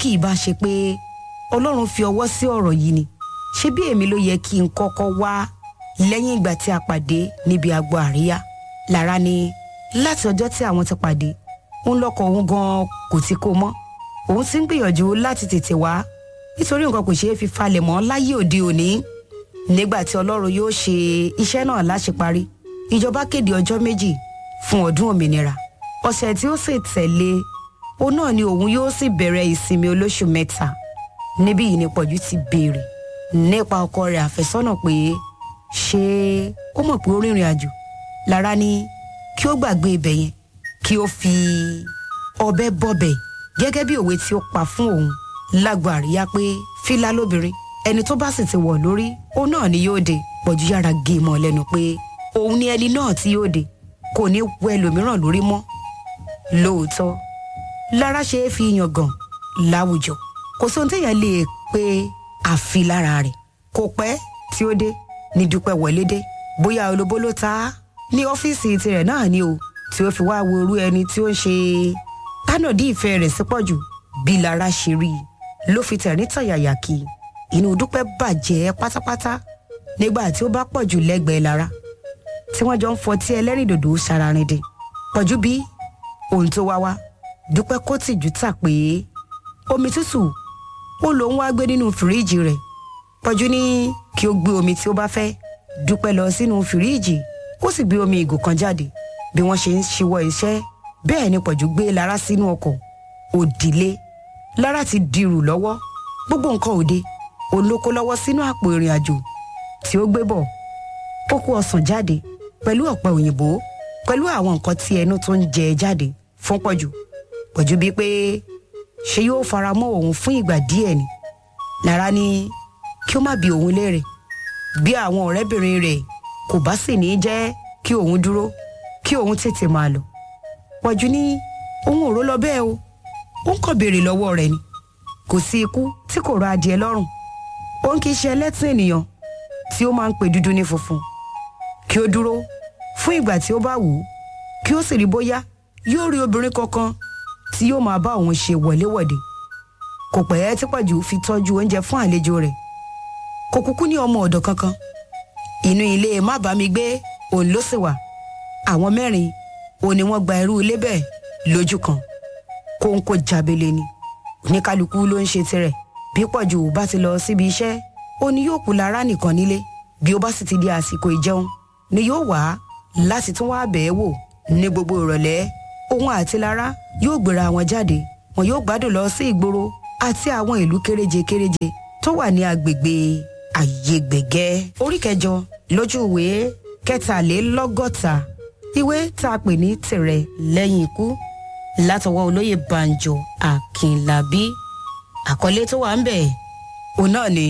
kì í bá ṣe pé ọlọ́run fi ọwọ́ sí ọ̀rọ̀ yìí ni ṣé bí èmi ló yẹ kí n kọ́kọ́ wá lẹ́yìn ìgbà tí a pàdé níbi agbo àríyá lára ni láti ọjọ́ tí àwọn ti pàdé òun lọ́kọ̀ òun gan kò ti kó mọ́ òun ti ń gbìyànjú láti tètè wá nítorí nǹkan kò ṣeé fi falẹ̀ mọ́ láyé òde òní nígbà tí ọlọ́run yóò ṣe iṣẹ́ náà láṣeparí ìjọba kéde ọjọ́ méjì fún ọdún òmìnira ọ̀sẹ̀ tí ó sì tẹ̀lé òun náà ni òun yóò sì bẹ̀rẹ̀ ìsinmi olóṣù mẹ́ta níbí yìí ni pọ̀jù ti béèrè nípa ọkọ rẹ̀ àfẹ́sọ́nà pé ṣé ó mọ̀ pé ó rìnrìn àjò lára ní kí ó gbàgbé ibẹ̀ yẹn kí ó fi ọbẹ̀ bọ̀bẹ̀ gẹ́gẹ́ bí òwe tí ó pa fún òun lágbo àríyá pé fílà lóbìnrin ẹni tó bá sì ti wọ̀ lórí òun náà ni yóò dé pọ̀jù yára gé mọ́ lẹ́nu pé òun ni ẹni náà tí yóò dé kò ní wọ ẹlòmíràn lórí mọ́ lóòótọ́ lára ṣe é fi yangàn láwùjọ kò sóhun téèyàn lè pe àfi lára rẹ̀ kò pẹ́ tí ó dé ní dúpẹ́ wọlé dé bóyá olóbó ló ta á ní ọ́fíìsì tirẹ̀ náà ni o tí ó fi wá wo irú ẹni tí ó ń ṣe tánàdí ìfẹ́ rẹ̀ sí pọ̀jù bí lára ṣe rí i ló fi tẹ̀rín tọ̀yàyà kí inú dúpẹ́ bàjẹ́ pátápátá nígbà tí ó bá pọ̀jù lẹ́gbẹ̀ẹ́ lára tí wọ́n jọ ń fọtí ẹlẹ́rìndòdò ṣararinde pọ̀jù bí ohun tó wá wá dúpẹ́ kó tìjú tà pé omi tútù ó lòún wá gbé nínú fìríìjì rẹ̀ pọ̀jù ní kí ó gbé omi tí ó bá fẹ́ dúpẹ́ lọ sínú fìríìjì ó sì gbé omi ìgò kan jáde bí wọ́n ṣe ń ṣíwọ́ iṣẹ́ bẹ́ẹ̀ ni pọ̀jù gbé lára sínú ọkọ̀ òdìlé lára ti dirù lọ́wọ́ gbogbo nǹkan òde olóko lọ́wọ́ sínú àpò ìrìn àjò tí ó gbé bọ̀ ó kó ọsàn jáde pẹ̀lú ọ̀pẹ òyìnbó pẹ̀lú àwọn nǹkan tí ẹnu tó ń jẹ jáde fún pọ̀jù pọ̀jù bíi pé ṣé yóò fara mọ́ òun fún ìgbà díẹ̀ ni lára ní kí ó má bi òun léèrè bí àwọn ọ̀rẹ́bìnrin rẹ̀ kò bá sì ní jẹ́ kí òun dúró kí òun tètè máa lọ pọ̀jù ní òun ò ró lọ bẹ́ẹ̀ o ó ń kàn béèrè lọ́wọ́ rẹ̀ ni kò sí ikú tí kò rọ adìẹ lọ́rùn òun kì í ṣe ẹlẹ́tìn ènìyàn tí ó máa ń pè dúdú ní funfun kí ó dúró fún ìgbà tí ó bá wù ú kí ó sì rí bóyá yóò rí obìnrin kankan tí yóò máa bá òun ṣe wọléwọ̀de kò pẹ́ tí pọ̀jù fi tọ́jú oúnjẹ fún àlejò rẹ̀ kò kúkú ní ọmọ ọ̀dọ̀ kankan inú ilé má bá mi gbé òun ló sì wà àwọn mẹ́rin òun ni wọ́n gba irú ilé bẹ́ẹ̀ lójú kan kóńkó jábele ni oníkálukú ló ń ṣe tirẹ̀ bí pọ̀jù bá ti lọ síbi iṣẹ́ ó ní yóò kú lára nìkan nílé bí ó bá sì ti di àsìkò ìjẹun ni yóò wá láti tún wá bẹ̀ẹ́ wò ní gbogbo ìrọ̀lẹ́ òun àti lára yóò gbéra wọn jáde wọn yóò gbádùn lọ sí ìgboro àti àwọn ìlú kéréje kéréje tó wà ní agbègbè àyègbègẹ́ orí kẹjọ lójú ìwé kẹtàlélọ́gọ́ta ìwé tá a pè ní tìrẹ lẹ́yìn ikú látọwọ́ olóyè banjo akínlábí àkọlé tó wà ń bẹ̀ òun náà ni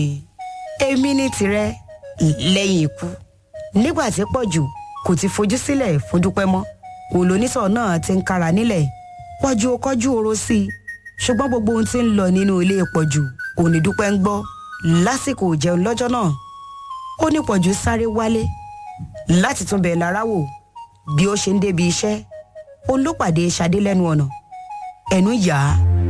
èmi ní tirẹ̀ lẹ́yìn ikú nígbà tí pọ̀jù kò ti fojú sílẹ̀ fún dúpẹ́ mọ́ olóníṣọ̀ náà ti ń kára nílẹ̀ pọ̀jù ó kọjú oró sí i ṣùgbọ́n gbogbo ohun tí ń lọ nínú ilé pọ̀jù òní dúpẹ́ ń gbọ́ lásìkò ìjẹun lọ́jọ́ náà ó ní pọ̀jù sáré wálé láti tún bẹ̀ lára wò bí ó ṣe ń débi iṣẹ́ ó ló pàdé Ṣadé lẹ́nu ọ̀nà ẹnu yà á